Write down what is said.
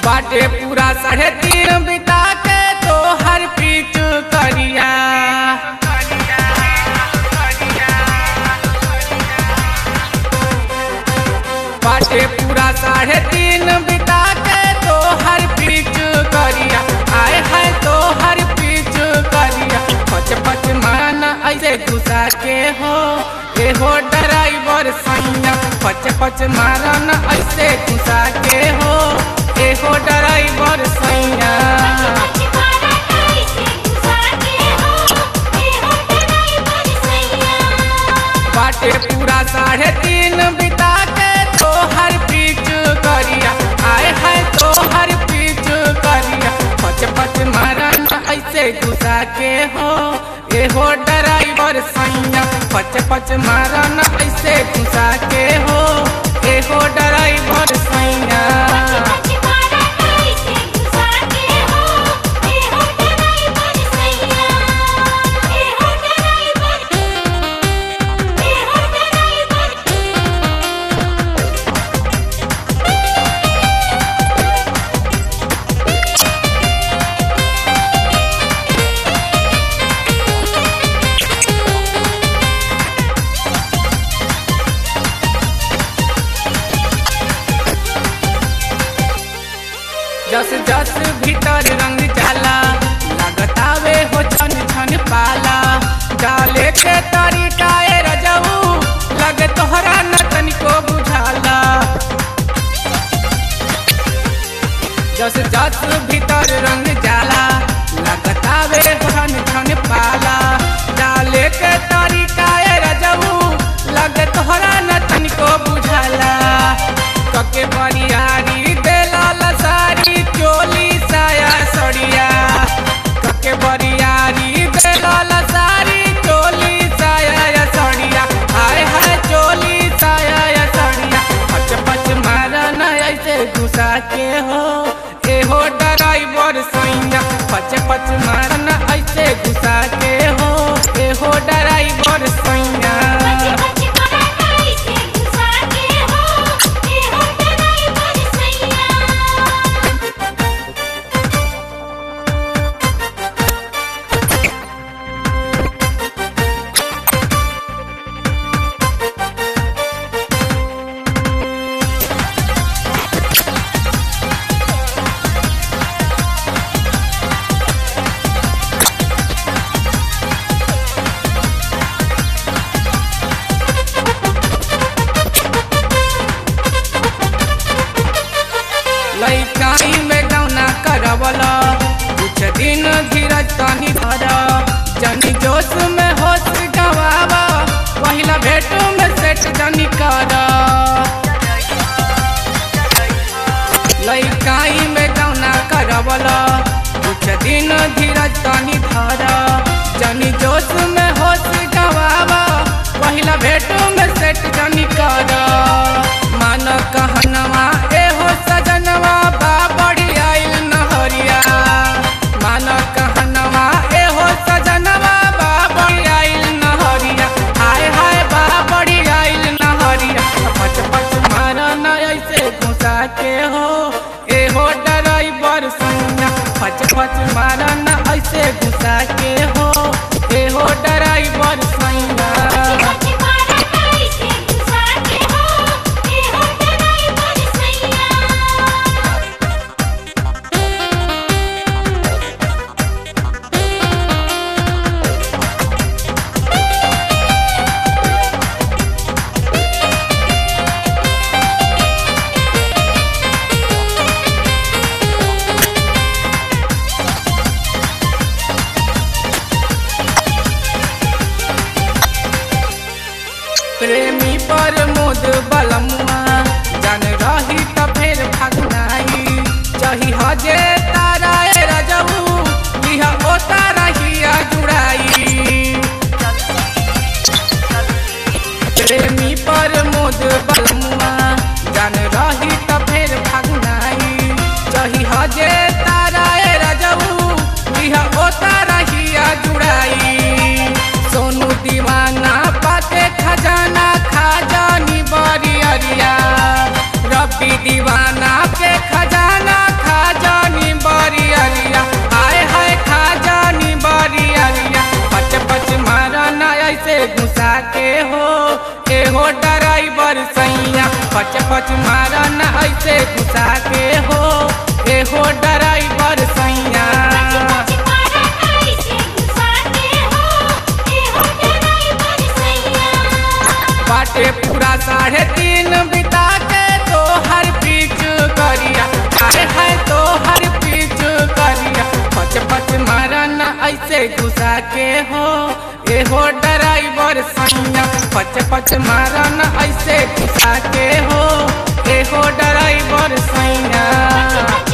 बाटे पूरा साढ़े तीन बिता के तो हर पीच करिया बाटे पूरा साढ़े तीन बिता के तो हर पीच करिया आए है तो हर पीच करिया पच पच माना ऐसे घुसा के हो ए हो ड्राइवर सैया पच पच मारना ऐसे घुसा के हो ए हो ड्राइवर सैया बाटे पूरा साढ़े तीन बिता के तो हर पीच करिया आए है तो हर पीच करिया पच पच मारन ऐसे घुसा के हो ए हो ड्राइवर सैया पच पच मारन ऐसे घुसा के हो ए हो ड्राइवर सैया जस जस भीतर रंग जाला लगतावे हो छन छन पाला डाले के तरीका ए रजऊ लगे तोहरा न तनिको बुझाला जस जस भीतर रंग जाला लगतावे हो छन छन पाला डाले के तरीका ए रजऊ लगे तोहरा न तनिको बुझाला कके बरियारी देला लसारी चोली साया सड़िया कके बरियारी देला लसारी चोली साया सड़िया हाय हाय चोली साया सड़िया पच पच मारन ऐसे घुसा के हो ए हो ड्राइवर सैया पच पच मारन ऐसे घुसा के हो ए हो ड्राइवर सैया लइकाई में गौना करवला कुछ दिन धीरज तनी धर जनी जोश में होश गवावा पहिला भेट में सेट जनी कर लइकाई में गौना करवला कुछ दिन धीरज तनी धर जनी जोश में होश गवावा पहिला भेट में सेट जनी कर मान कहनवा ए हो सजनवा बा बड़ी आइल नहरिया मान कहनवा ए हो सजनवा बा बड़ी आइल नहरिया हाय हाय बा बड़ी आइल नहरिया पच पच मारन ऐसे घुसा के हो ए हो ड्राइवर सैया पच पच मारन ऐसे घुसा के हो ए हो ड्राइवर सैया प्रेमी पर मोद बलमुआ जन रही त फेर भगनाई चही हजे तारा ए रजऊ लिहा ओ तारा हिया जुड़ाई प्रेमी पर मोद बलमुआ जन रही त फेर भगनाई चही हजे तारा ए रजऊ लिहा ओ तारा हिया जुड़ाई सोनू दीवाना पाते खजाना खाजानी बरी अरिया रबी दीवाना के खजाना खा पच मारा न ऐसे घुसा के हो एहो ड्राइवर सैया पच पच मारा ऐसे घुसा के हो ए हो ड्राइवर सैया बाटे पूरा साढ़े तीन बिता के तो हर पीछ करिया आए है तो हर पीछ करिया पच पच मारा न ऐसे घुसा के हो एहो ड्राइवर सैया पच पच मारा न ऐसे घुसा के हो एहो ड्राइवर सैया पच